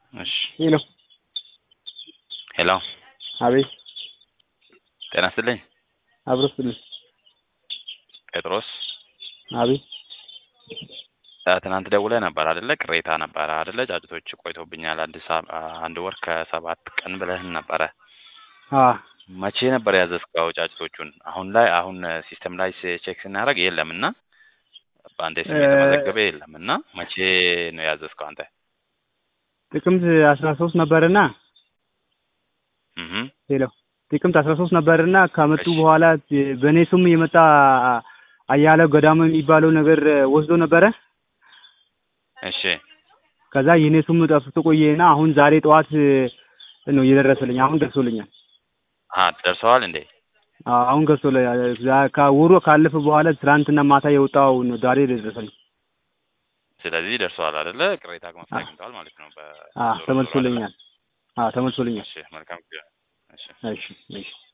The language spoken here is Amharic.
እሺ ሄሎ ሄሎ አቤት ጤና ይስጥልኝ አብሮ ስልኝ ጴጥሮስ አቤት እ ትናንት ደውለህ ነበር አይደለ? ቅሬታ ነበረ አይደለ? ጫጭቶች ቆይቶብኛል አንድ ሳ- አንድ ወር ከሰባት ቀን ብለህን ነበረ። አ መቼ ነበር ያዘዝከው ጫጭቶቹን? አሁን ላይ አሁን ሲስተም ላይ ቼክ ስናደርግ የለም እና በአንዴ ስም እ- የተመዘገበ የለም እና መቼ ነው ያዘዝከው አንተ? ጥቅምት አስራ ሶስት ነበርና እህ ሄሎ ጥቅምት አስራ ሶስት ነበርና ከመጡ እሺ። በኋላ በእኔ ስም የመጣ አያለው ገዳሙ የሚባለው ነገር ወስዶ ነበረ። እሺ ከዛ የኔ ስም ጠፍቶ ቆየና አሁን ዛሬ ጠዋት ነው እየደረሰልኝ። አሁን ደርሶልኛል። አ ደርሰዋል እንዴ? አ- አሁን ደርሶልኛል። ዛ- ከወሩ ካለፈ በኋላ ትናንትና ማታ የወጣው ነው ዛሬ ደረሰልኝ። ስለዚህ ደርሰዋል አይደለ? ቅሬታ መፍትሄ አ- አግኝተዋል ማለት ነው። በ አ ዞሮ ዞሮ አይደለ? ተመልሶልኛል። አ ተመልሶልኛል። እሺ መልካም ጊዜ። እሺ እሺ እሺ